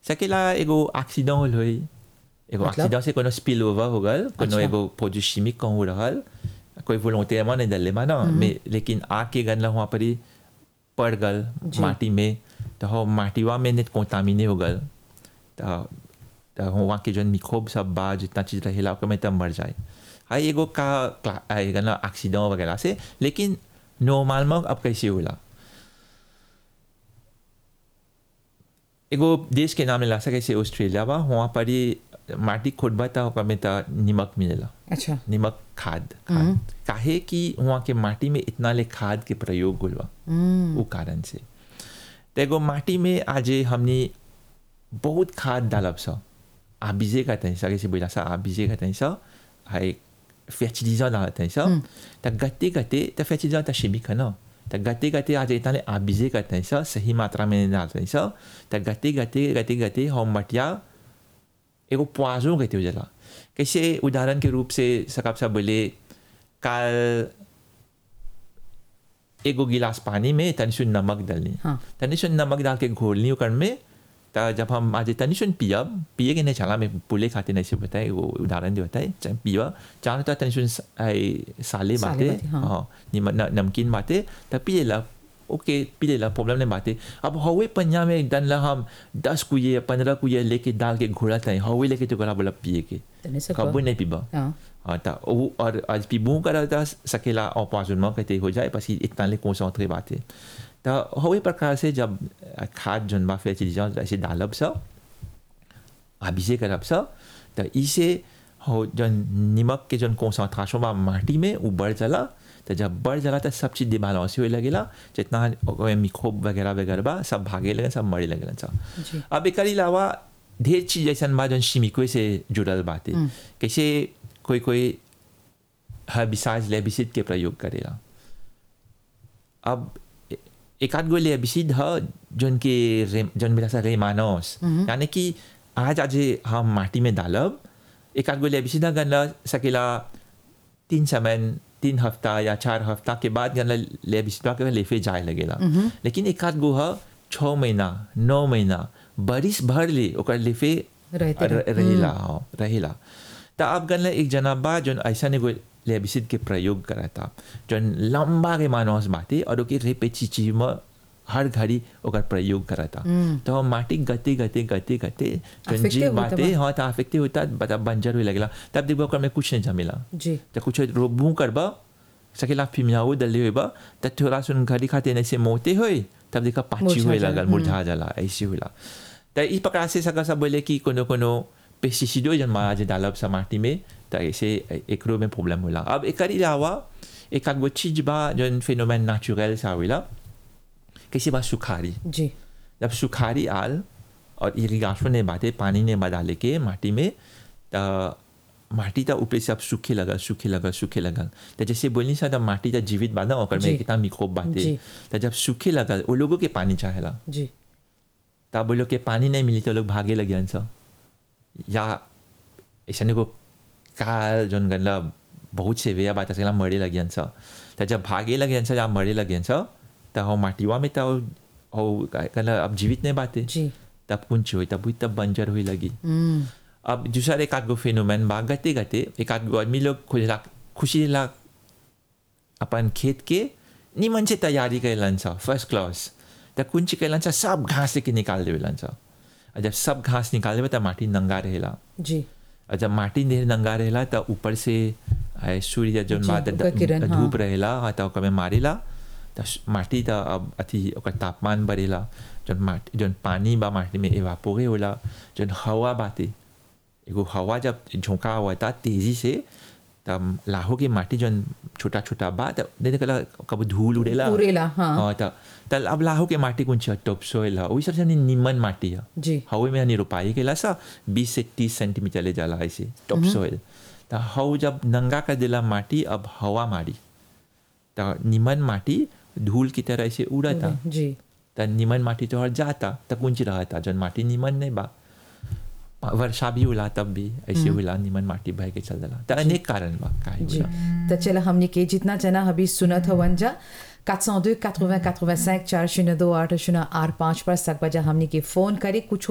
सकेला एगो एक्सीडेंट होल होई एगो मतलब? एक्सीडेंट से कोनो स्पिल ओवर हो गल कोनो अच्छा। एगो प्रोड्यूस चिमिक कहूँ रहल कोई वोलंटियरमेंट नहीं डले मा ना में लेकिन आग के गन वहाँ पर ही पड़ गल जी। माटी में तो हो माटीवा में नेट कोंटामिने हो गल तो तो वहाँ के जन मिक्रोब सब बा जितना चीज़ रहेला ओकर में तब मर जाए हाई एगो का गना एक्सीडेंट वगैरह से लेकिन नॉर्मल में अब कैसे होला एगो देश के नाम लेला सके से ऑस्ट्रेलिया बा वहाँ पर ही माटी खोदबा था ओकर में त निमक मिलेला अच्छा निमक खाद खाद काहे कि वहाँ के माटी में इतना ले खाद के प्रयोग होल बा वो कारण से तो एगो माटी में आज हमने बहुत खाद डालब सा आ बीजे का तहीं सा कैसे बोला सा आ बीजे का तहीं सा हाय फैचिलीजा डालत हैं सा त गते गते त फैचिलीजा त शिमिक है ना त गते गते आज इतना ले आ बीजे का तहीं सा सही मात्रा में डालते हैं सा त गते गते गते गते हम मटिया एगो पोआजो कहते हो जला कैसे उदाहरण के रूप से सकब सा बोले काल एगो गिलास पानी में तनी सुन नमक डालनी हाँ। तनी सुन नमक डाल के घोलनी ओकर में त जब हम आज तनी सुन पियब पिए के नहीं चला मैं पुले खाते नहीं से बताए वो उदाहरण जो होता है चाहे पिया चाहे तो तनी सुन स- आई साले साले बाते बाते, हाँ। हाँ निम- न- नमकीन बाते त पिए ला ओके पिए ला प्रॉब्लम नहीं बाते अब हवे पंजा में डन ला हम दस कुए पंद्रह कुए लेके डाल के घोड़ा था हवे लेके तो गला बोला पिए के तने सकबा। कबू नहीं पीबा हाँ हाँ त वो और आज पीबू करा था सकेला और पाँच में कहते हो जाए बस इतना ले कौन बात है तो हवे प्रकार से जब खाद जन बा फिर चीज़ ऐसे डालब सब अभिषेक करब सब तो इसे हो जन निमक के जन कॉन्सेंट्रेशन बा माटी में वो बढ़ जाला तो जब बढ़ जाला तो सब चीज़ डिबालांस होए लगेला जितना ओकरे मिक्रोब वगैरह वगैरह बा सब भागे लगे सब मरे लगेला सब जी अब एक अलावा ढेर चीज ऐसा बा जौन शिमिको से जुड़ल बाटे कैसे कोई कोई हर्बिसाइड लेबिसिड के प्रयोग करेला अब ए- एक आध गो लेबिसिड ह जौन के रे- जौन मिला सा रेमानोस यानी कि आज आज हम माटी में डालब एक आध गो लेबिसिड गन सकेला तीन समय तीन हफ्ता या चार हफ्ता के बाद गन लेबिसिडवा के लेफे जाए लगेला लेकिन एक आध गो ह छः महीना नौ महीना बरिस भर ले ओकर लेफे रहते र- रहेला हाँ रहेला त अब गन एक जना बा जौन ऐसा एगो लेबिसिड के प्रयोग करता जौन लंबा के मानस बाटे और ओके रेपेचिची में हर घड़ी ओकर प्रयोग करता तो हम माटी गते गते गते गते जौन Affected जीव होता बाटे बा। हाँ तो अफेक्टे होता बता बंजर हुए लगेला तब देखो ओकर में कुछ नहीं जमेला जी तो कुछ रोबू करबा सकेला फिमियाओ डले होइबा त थोड़ा सुन घड़ी खाते नहीं से मोते होए तब देखा पाची मुरझा हुए जाला, लगल मुरझा जाला ऐसे होला त इस प्रकार से सका सब बोले कि कोनो कोनो पेस्टिसाइडो जन आज डालब सा माटी में त ऐसे एकरो में प्रॉब्लम होला अब एक अलावा एक आगो चीज बा जन फिनोमेन नेचुरल सा होला कैसे बा सुखारी जी जब सुखारी आल और इरिगेशन ने बाते पानी ने डाले के माटी में त माटी त ऊपर से अब सूखे लगल सूखे लगल सूखे लगल तो जैसे बोलनी सा माटी त जीवित बा ना ओकर जी। में कितना मिक्रोब बाते जी। तो जब सूखे लगल वो लोगों के पानी चाहेला जी तब वो लोग के पानी नहीं मिली तो लोग भागे लगे सा या ऐसा को काल जोन गनला बहुत से वे बात सकेला मरे लगे सा तो जब भागे लगे सा या मरे लगे सा तो हो माटीवा में तो हो गनला अब जीवित नहीं बाते जी तब कुंच हुई तब हुई तब बंजर हुई लगी हम्म अब दूसरा एक आध गो फेनोमेन बा गते गते एक आध गो आदमी लोग खुला खुशी ला अपन खेत के निमन से तैयारी कैलन छ फर्स्ट क्लास त कुंच कैलन छ सब घास के निकाल देवेलन छ और जब सब घास निकाल देवे त माटी नंगा रहेला जी और जब माटी ढेर नंगा रहेला त ऊपर से आए सूर्य जौन जी, बा ओकर किरण, हाँ। धूप रहेला हाँ, त ओकर में मारेला त माटी त अब अथी ओकर तापमान बढ़ेला जौन माटी जौन पानी बा माटी में एवापोरे होला जौन हवा बाते एगो हवा जब झोंका हुआ था तेजी से तब लाहो के माटी जौन छोटा छोटा बा त नहीं कला कब धूल उड़ेला उड़ेला, हाँ। हाँ त तल अब लाहो के माटी कुछ टॉप सोइल है वही सबसे निमन माटी है जी हवे में हनी रोपाई केला सा बीस से तीस सेंटीमीटर ले जाला ऐसे टॉप सोइल त हव जब नंगा कर देला माटी अब हवा मारी त निमन माटी धूल की तरह से उड़ता जी त निमन माटी तो हर जाता त कुंच रहता जन माटी निमन नहीं बा वर्षा भी होला तब भी ऐसे होला निमन माटी बह के चल देला त अनेक कारण बा काहे जी होला तो चला हमने के जितना जना अभी सुनत हवन जा 402 80 85 चार शून्य दो आठ शून्य आठ पाँच पर सक बजा हमने के फोन करे कुछ